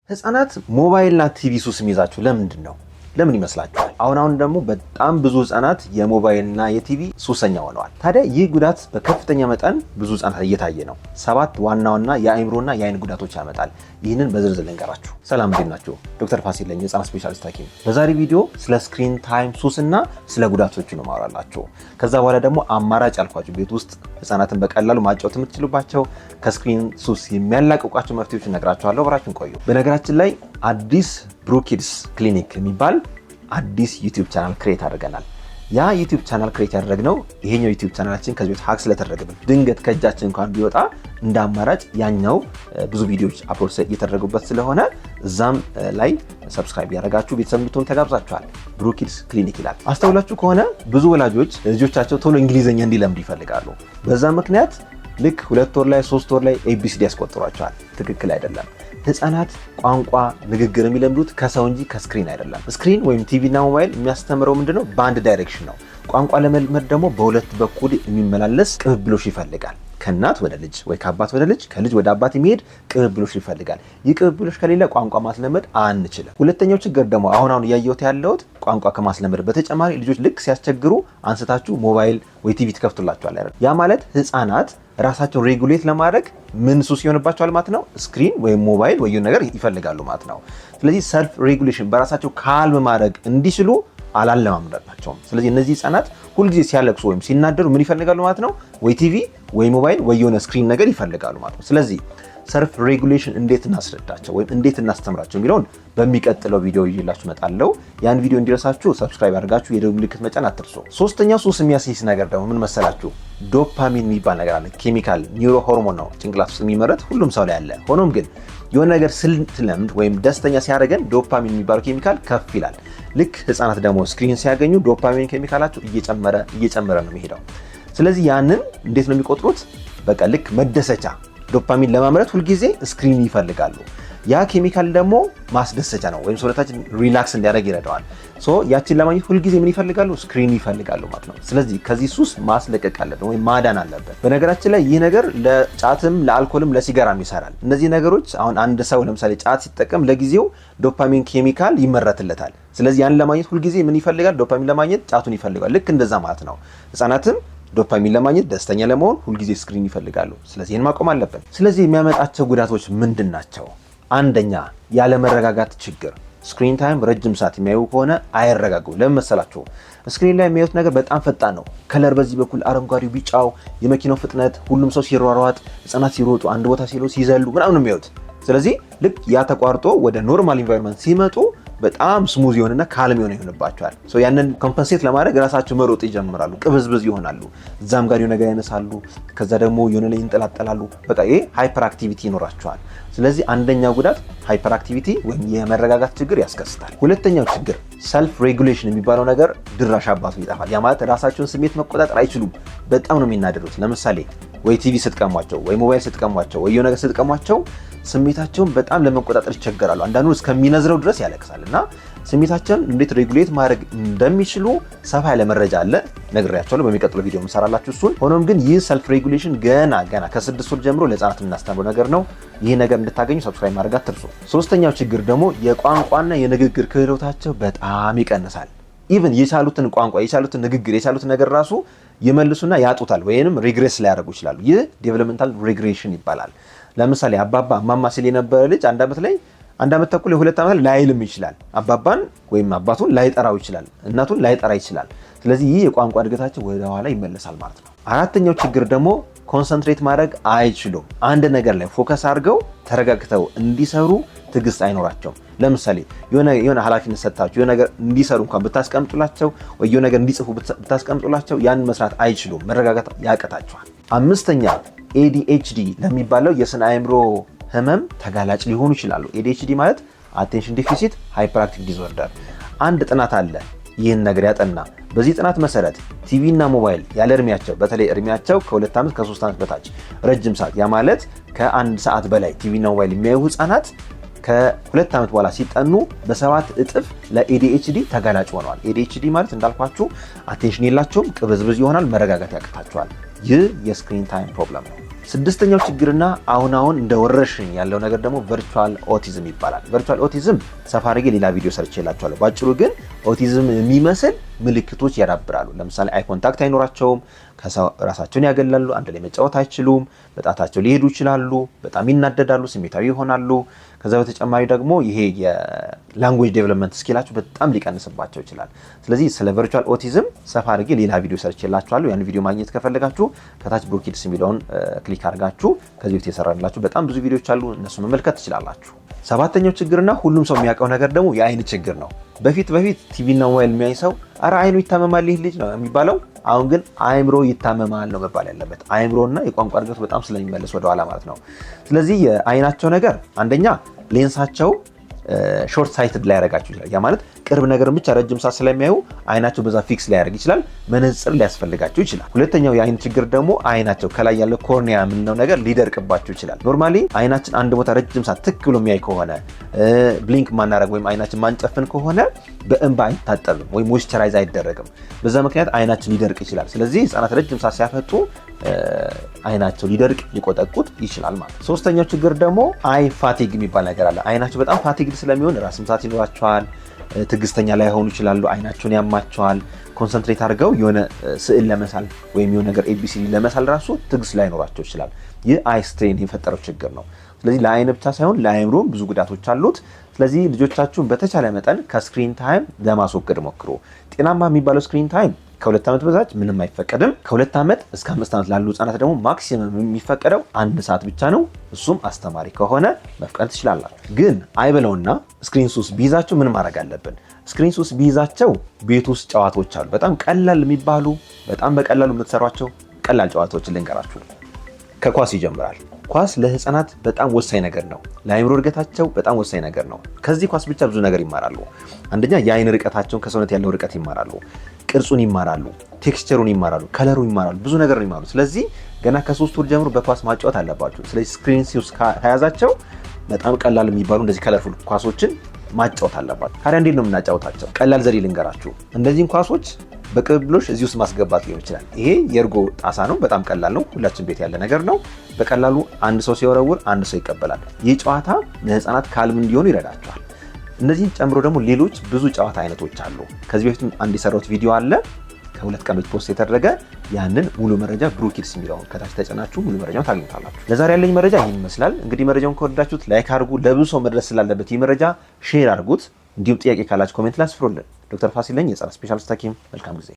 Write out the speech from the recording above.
ህፃናት ሞባይልና ቲቪ ሱስ የሚይዛቸው ለምንድን ነው? ለምን ይመስላችኋል? አሁን አሁን ደግሞ በጣም ብዙ ህፃናት የሞባይልና የቲቪ ሱሰኛ ሆነዋል። ታዲያ ይህ ጉዳት በከፍተኛ መጠን ብዙ ህፃናት እየታየ ነው። ሰባት ዋና ዋና የአእምሮና የአይን ጉዳቶች ያመጣል። ይህንን በዝርዝር ልንገራችሁ። ሰላም እንዴት ናችሁ? ዶክተር ፋሲል ነኝ፣ የህፃናት ስፔሻሊስት ሐኪም። በዛሬ ቪዲዮ ስለ ስክሪን ታይም ሱስ እና ስለ ጉዳቶቹ ነው ማወራላችሁ። ከዛ በኋላ ደግሞ አማራጭ ያልኳችሁ ቤት ውስጥ ህፃናትን በቀላሉ ማጫወት የምትችሉባቸው ከስክሪን ሱስ የሚያላቅቋቸው መፍትሄዎች እነግራችኋለሁ። አብራችሁን ቆዩ። በነገራችን ላይ አዲስ ብሩኪድስ ክሊኒክ የሚባል አዲስ ዩቲዩብ ቻናል ክሬት አድርገናል። ያ ዩቲዩብ ቻናል ክሬት ያደረግነው ይሄኛው ዩቲዩብ ቻናላችን ከዚህ ቤት ሀክ ስለተደረገብን ድንገት ከእጃችን እንኳን ቢወጣ እንደ አማራጭ ያኛው ብዙ ቪዲዮዎች አፕሎድ እየተደረጉበት ስለሆነ እዛም ላይ ሰብስክራይብ ያደረጋችሁ ቤተሰብ እንድትሆኑ ተጋብዛችኋል። ብሩኪድስ ክሊኒክ ይላል። አስተውላችሁ ከሆነ ብዙ ወላጆች ልጆቻቸው ቶሎ እንግሊዝኛ እንዲለምዱ ይፈልጋሉ። በዛ ምክንያት ልክ ሁለት ወር ላይ ሶስት ወር ላይ ኤቢሲዲ ያስቆጥሯቸዋል። ትክክል አይደለም። ህፃናት ቋንቋ ንግግር የሚለምዱት ከሰው እንጂ ከስክሪን አይደለም። ስክሪን ወይም ቲቪ እና ሞባይል የሚያስተምረው ምንድነው? በአንድ ዳይሬክሽን ነው። ቋንቋ ለመልመድ ደግሞ በሁለት በኩል የሚመላለስ ቅብብሎሽ ይፈልጋል። ከእናት ወደ ልጅ ወይ ከአባት ወደ ልጅ ከልጅ ወደ አባት የሚሄድ ቅብብሎሽ ይፈልጋል። ይህ ቅብብሎሽ ከሌለ ቋንቋ ማስለመድ አንችልም። ሁለተኛው ችግር ደግሞ አሁን አሁን እያየሁት ያለሁት ቋንቋ ከማስለመድ በተጨማሪ ልጆች ልክ ሲያስቸግሩ አንስታችሁ ሞባይል ወይ ቲቪ ትከፍቱላቸዋል። ያ ማለት ህፃናት ራሳቸውን ሬጉሌት ለማድረግ ምን ሱስ ይሆንባቸዋል ማለት ነው። ስክሪን ወይም ሞባይል ወይ ነገር ይፈልጋሉ ማለት ነው። ስለዚህ ሰልፍ ሬጉሌሽን በራሳቸው ካልም ማድረግ እንዲችሉ አላለማምዳቸውም። ስለዚህ እነዚህ ህፃናት ሁልጊዜ ሲያለቅሱ ወይም ሲናደሩ ምን ይፈልጋሉ ማለት ነው? ወይ ቲቪ ወይ ሞባይል ወይ የሆነ ስክሪን ነገር ይፈልጋሉ ማለት ነው። ስለዚህ ሰልፍ ሬጉሌሽን እንዴት እናስረዳቸው ወይም እንዴት እናስተምራቸው የሚለውን በሚቀጥለው ቪዲዮ ይዤላችሁ እመጣለሁ። ያን ቪዲዮ እንዲደርሳችሁ ሰብስክራይብ አድርጋችሁ የደወል ምልክት መጫን አትርሱ። ሶስተኛው ሱስ የሚያስይዝ ነገር ደግሞ ምን መሰላችሁ? ዶፓሚን የሚባል ነገር አለ። ኬሚካል ኒውሮ ሆርሞን ነው ጭንቅላት ውስጥ የሚመረት ሁሉም ሰው ላይ አለ። ሆኖም ግን የሆነ ነገር ስልትለምድ ወይም ደስተኛ ሲያደርገን ዶፓሚን የሚባለው ኬሚካል ከፍ ይላል። ልክ ህፃናት ደግሞ ስክሪን ሲያገኙ ዶፓሚን ኬሚካላቸው እየጨመረ እየጨመረ ነው የሚሄደው። ስለዚህ ያንን እንዴት ነው የሚቆጥሩት? በቃ ልክ መደሰቻ ዶፓሚን ለማምረት ሁልጊዜ ስክሪን ይፈልጋሉ። ያ ኬሚካል ደግሞ ማስደሰቻ ነው፣ ወይም ሰውነታችን ሪላክስ እንዲያደርግ ይረዳዋል። ሶ ያችን ለማግኘት ሁልጊዜ ምን ይፈልጋሉ? ስክሪን ይፈልጋሉ ማለት ነው። ስለዚህ ከዚህ ሱስ ማስለቀቅ አለብን ወይም ማዳን አለብን። በነገራችን ላይ ይህ ነገር ለጫትም ለአልኮልም ለሲጋራም ይሰራል። እነዚህ ነገሮች አሁን አንድ ሰው ለምሳሌ ጫት ሲጠቀም ለጊዜው ዶፓሚን ኬሚካል ይመረትለታል። ስለዚህ ያን ለማግኘት ሁልጊዜ ምን ይፈልጋል? ዶፓሚን ለማግኘት ጫቱን ይፈልጋል። ልክ እንደዛ ማለት ነው። ህጻናትም ዶፓሚን ለማግኘት ደስተኛ ለመሆን ሁልጊዜ ስክሪን ይፈልጋሉ። ስለዚህ ይህን ማቆም አለብን። ስለዚህ የሚያመጣቸው ጉዳቶች ምንድን ናቸው? አንደኛ ያለመረጋጋት ችግር። ስክሪን ታይም ረጅም ሰዓት የሚያዩ ከሆነ አይረጋጉም። ለምን መሰላችሁ? ስክሪን ላይ የሚያዩት ነገር በጣም ፈጣን ነው። ከለር በዚህ በኩል አረንጓዴው፣ ቢጫው፣ የመኪናው ፍጥነት፣ ሁሉም ሰው ሲሯሯጥ፣ ህጻናት ሲሮጡ፣ አንድ ቦታ ሲሉ ሲዘሉ ምናምን ነው የሚያዩት። ስለዚህ ልክ ያ ተቋርጦ ወደ ኖርማል ኢንቫይሮንመንት ሲመጡ በጣም ስሙዝ የሆነና ካልም የሆነ ይሆንባቸዋል። ያንን ኮምፐንሴት ለማድረግ ራሳቸው መሮጥ ይጀምራሉ። ቅብዝብዝ ይሆናሉ። እዛም ጋር የሆነ ነገር ያነሳሉ። ከዛ ደግሞ የሆነ ላይ ይንጠላጠላሉ። በቃ ይሄ ሃይፐር አክቲቪቲ ይኖራቸዋል። ስለዚህ አንደኛው ጉዳት ሃይፐር አክቲቪቲ ወይም የመረጋጋት ችግር ያስከስታል። ሁለተኛው ችግር ሰልፍ ሬጉሌሽን የሚባለው ነገር ድራሽ አባቱ ይጠፋል። ያ ማለት ራሳቸውን ስሜት መቆጣጠር አይችሉም። በጣም ነው የሚናደዱት። ለምሳሌ ወይ ቲቪ ስትቀሟቸው፣ ወይ ሞባይል ስትቀሟቸው፣ ወይ የሆነ ነገር ስትቀሟቸው ስሜታቸውን በጣም ለመቆጣጠር ይቸገራሉ። አንዳንዱ እስከሚነዝረው ድረስ ያለቅሳል። እና ስሜታቸውን እንዴት ሬጉሌት ማድረግ እንደሚችሉ ሰፋ ያለ መረጃ አለ ነግሬያቸዋለሁ። በሚቀጥለው ቪዲዮ የምሰራላችሁ እሱን። ሆኖም ግን ይህ ሰልፍ ሬጉሌሽን ገና ገና ከስድስት ወር ጀምሮ ለህፃናት የምናስተምረው ነገር ነው። ይህ ነገር እንድታገኙ ሰብስክራይብ ማድረግ አትርሱ። ሶስተኛው ችግር ደግሞ የቋንቋና የንግግር ክህሎታቸው በጣም ይቀንሳል። ኢቨን የቻሉትን ቋንቋ የቻሉትን ንግግር የቻሉትን ነገር ራሱ ይመልሱና ያጡታል፣ ወይንም ሪግሬስ ሊያደርጉ ይችላሉ። ይህ ዴቨሎፕመንታል ሪግሬሽን ይባላል። ለምሳሌ አባባ እማማ ሲል የነበረ ልጅ አንድ ዓመት ላይ አንድ ዓመት ተኩል የሁለት ዓመት ላይልም ይችላል። አባባን ወይም አባቱን ላይጠራው ይችላል። እናቱን ላይጠራ ይችላል። ስለዚህ ይህ የቋንቋ እድገታቸው ወደ ኋላ ይመለሳል ማለት ነው። አራተኛው ችግር ደግሞ ኮንሰንትሬት ማድረግ አይችሉም። አንድ ነገር ላይ ፎከስ አድርገው ተረጋግተው እንዲሰሩ ትዕግስት አይኖራቸውም። ለምሳሌ የሆነ ኃላፊነት ሰጥታችሁ የሆነ ነገር እንዲሰሩ እንኳን ብታስቀምጡላቸው ወይ የሆነ ነገር እንዲጽፉ ብታስቀምጡላቸው ያን መስራት አይችሉም። መረጋጋት ያቀታቸዋል። አምስተኛ ኤዲኤችዲ ለሚባለው የስነ አእምሮ ህመም ተጋላጭ ሊሆኑ ይችላሉ። ኤዲኤችዲ ማለት አቴንሽን ዲፊሲት ሃይፐርአክቲቭ ዲስኦርደር። አንድ ጥናት አለ ይህን ነገር ያጠና። በዚህ ጥናት መሰረት ቲቪ እና ሞባይል ያለ እድሜያቸው በተለይ እድሜያቸው ከሁለት ዓመት ከሶስት ዓመት በታች ረጅም ሰዓት ያ ማለት ከአንድ ሰዓት በላይ ቲቪ እና ሞባይል የሚያዩ ህጻናት ከሁለት ዓመት በኋላ ሲጠኑ በሰባት እጥፍ ለኤዲኤችዲ ተጋላጭ ሆነዋል። ኤዲኤችዲ ማለት እንዳልኳችሁ አቴንሽን የላቸውም፣ ቅብዝብዝ ይሆናል፣ መረጋጋት ያቅታቸዋል። ይህ የስክሪን ታይም ፕሮብለም ነው። ስድስተኛው ችግርና አሁን አሁን እንደ ወረርሽኝ ያለው ነገር ደግሞ ቨርቹዋል ኦቲዝም ይባላል። ቨርቹዋል ኦቲዝም ሰፋ አድርጌ ሌላ ቪዲዮ ሰርቼላችኋለሁ። ባጭሩ ግን ኦቲዝም የሚመስል ምልክቶች ያዳብራሉ። ለምሳሌ አይ ኮንታክት አይኖራቸውም፣ ከሰው ራሳቸውን ያገላሉ፣ አንድ ላይ መጫወት አይችሉም፣ በጣታቸው ሊሄዱ ይችላሉ፣ በጣም ይናደዳሉ፣ ስሜታዊ ይሆናሉ። ከዛ በተጨማሪ ደግሞ ይሄ የላንጉዌጅ ዴቨሎፕመንት ስኪላቸው በጣም ሊቀንስባቸው ይችላል። ስለዚህ ስለ ቨርቹዋል ኦቲዝም ሰፋ አድርጌ ሌላ ቪዲዮ ሰርቼላችኋለሁ። ያን ቪዲዮ ማግኘት ከፈለጋችሁ ከታች ብሮኪድስ የሚለውን ክሊክ አድርጋችሁ ከዚህ በፊት የሰራላችሁ በጣም ብዙ ቪዲዮዎች አሉ፣ እነሱ መመልከት ትችላላችሁ። ሰባተኛው ችግርና ሁሉም ሰው የሚያውቀው ነገር ደግሞ የአይን ችግር ነው። በፊት በፊት ቲቪና ሞባይል የሚያይ ሰው አረ አይኑ ይታመማል ይህ ልጅ ነው የሚባለው። አሁን ግን አይምሮ ይታመማል ነው መባል ያለበት። አይምሮና የቋንቋ እድገቱ በጣም ስለሚመለስ ወደኋላ ማለት ነው። ስለዚህ የአይናቸው ነገር አንደኛ ሌንሳቸው ሾርት ሳይትድ ሊያደርጋቸው ይችላል። ያ ማለት ቅርብ ነገርን ብቻ ረጅም ሰዓት ስለሚያዩ አይናቸው በዛ ፊክስ ሊያደርግ ይችላል። መነጽር ሊያስፈልጋቸው ይችላል። ሁለተኛው የአይን ችግር ደግሞ አይናቸው ከላይ ያለው ኮርኒያ የምንለው ነገር ሊደርቅባቸው ይችላል። ኖርማሊ አይናችን አንድ ቦታ ረጅም ሰዓት ትክ ብሎ የሚያይ ከሆነ ብሊንክ ማናረግ ወይም አይናችን ማንጨፍን ከሆነ በእንባ አይታጠብም ወይም ሞይስቸራይዝ አይደረግም። በዛ ምክንያት አይናችን ሊደርቅ ይችላል። ስለዚህ ህጻናት ረጅም ሰዓት ሲያፈጡ አይናቸው ሊደርቅ ሊቆጠቁጥ ይችላል ማለት ነው። ሶስተኛው ችግር ደግሞ አይ ፋቲግ የሚባል ነገር አለ። አይናቸው በጣም ፋቲግድ ስለሚሆን ራስ ምታት ይኖራቸዋል። ትዕግስተኛ ላይሆኑ ይችላሉ። አይናቸውን ያማቸዋል። ኮንሰንትሬት አድርገው የሆነ ስዕል ለመሳል ወይም የሆነ ነገር ኤቢሲዲ ለመሳል ራሱ ትዕግስት ላይኖራቸው ይችላል። ይህ አይ ስትሬን የፈጠረው ችግር ነው። ስለዚህ ለአይን ብቻ ሳይሆን ለአይምሮም ብዙ ጉዳቶች አሉት። ስለዚህ ልጆቻችሁን በተቻለ መጠን ከስክሪን ታይም ለማስወገድ ሞክሩ። ጤናማ የሚባለው ስክሪን ታይም ከሁለት ዓመት በታች ምንም አይፈቀድም። ከሁለት ዓመት እስከ አምስት ዓመት ላሉ ህጻናት ደግሞ ማክሲመም የሚፈቀደው አንድ ሰዓት ብቻ ነው። እሱም አስተማሪ ከሆነ መፍቀድ ትችላላችሁ። ግን አይበለውና ስክሪን ሱስ ቢይዛቸው ምን ማድረግ አለብን? ስክሪን ሱስ ቢይዛቸው ቤት ውስጥ ጨዋታዎች አሉ። በጣም ቀላል የሚባሉ በጣም በቀላሉ የምትሰሯቸው ቀላል ጨዋታዎችን ልንገራችሁ። ከኳስ ይጀምራል። ኳስ ለህፃናት በጣም ወሳኝ ነገር ነው። ለአይምሮ እድገታቸው በጣም ወሳኝ ነገር ነው። ከዚህ ኳስ ብቻ ብዙ ነገር ይማራሉ። አንደኛ የአይን ርቀታቸውን ከሰውነት ያለው ርቀት ይማራሉ። ቅርጹን ይማራሉ። ቴክስቸሩን ይማራሉ። ከለሩ ይማራሉ። ብዙ ነገር ነው ይማራሉ። ስለዚህ ገና ከሶስት ወር ጀምሮ በኳስ ማጫወት አለባቸው። ስለዚህ ስክሪን ሱስ ከያዛቸው በጣም ቀላል የሚባሉ እንደዚህ ከለርፉል ኳሶችን ማጫወት አለባቸው። ታዲያ እንዴት ነው የምናጫወታቸው? ቀላል ዘዴ ልንገራችሁ። እነዚህን ኳሶች በቅብብሎሽ እዚህ ውስጥ ማስገባት ሊሆን ይችላል። ይሄ የእርጎ ጣሳ ነው። በጣም ቀላል ነው። ሁላችን ቤት ያለ ነገር ነው። በቀላሉ አንድ ሰው ሲወረውር አንድ ሰው ይቀበላል። ይህ ጨዋታ ለህፃናት ካልም እንዲሆኑ ይረዳቸዋል። እነዚህን ጨምሮ ደግሞ ሌሎች ብዙ ጨዋታ አይነቶች አሉ። ከዚህ በፊትም አንድ የሰራሁት ቪዲዮ አለ ከሁለት ቀን በፊት ፖስት የተደረገ ያንን ሙሉ መረጃ ብሩኪድስ የሚለውን ከታች ተጭናችሁ ሙሉ መረጃውን ታገኙታላችሁ። ለዛሬ ያለኝ መረጃ ይህን ይመስላል። እንግዲህ መረጃውን ከወደዳችሁት ላይክ አድርጉ። ለብዙ ሰው መድረስ ስላለበት ይህ መረጃ ሼር አድርጉት። እንዲሁም ጥያቄ ካላችሁ ኮሜንት ላይ አስፍሩልን። ዶክተር ፋሲል ነኝ የህፃናት ስፔሻሊስት ሐኪም። መልካም ጊዜ